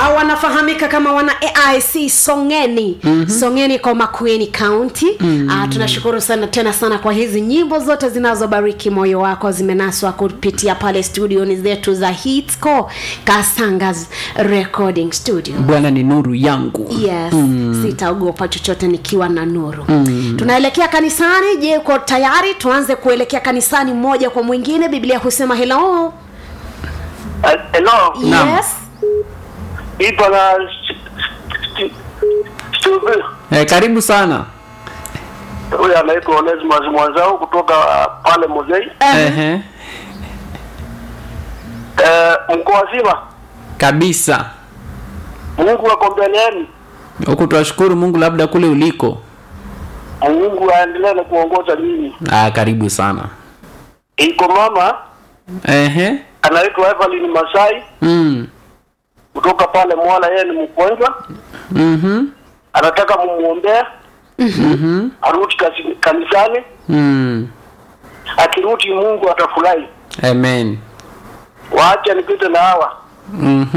au wanafahamika kama wana aic songeni mm-hmm. songeni kwa makueni county mm-hmm. uh, tunashukuru sana tena sana kwa hizi nyimbo zote zinazobariki moyo wako zimenaswa kupitia pale studioni zetu za hitsco kasangas recording studio bwana ni nuru yangu yes mm. sitaogopa chochote nikiwa na nuru mm. tunaelekea kanisani je uko tayari tuanze kuelekea kanisani mmoja kwa mwingine biblia husema hello Eh, Hello, Naam. yes ipo na Steve. eh, karibu sana Huyu anaitwa Onesimus Mwanzao kutoka pale Mozei. Ehe. Eh, mko wazima? kabisa Mungu ako mbele yenu. huku twashukuru mungu labda kule uliko Mungu aendelee na kuongoza nyinyi. ah, karibu sana Iko mama Ehe. anaitwa Evelyn Masai Mm. kutoka pale Mwala, yeye ni mgonjwa, Mhm. anataka mumuombee Mhm. arudi kasi- kanisani. Mm. Akirudi Mungu atafurahi. amen Waache nipite na hawa Mhm.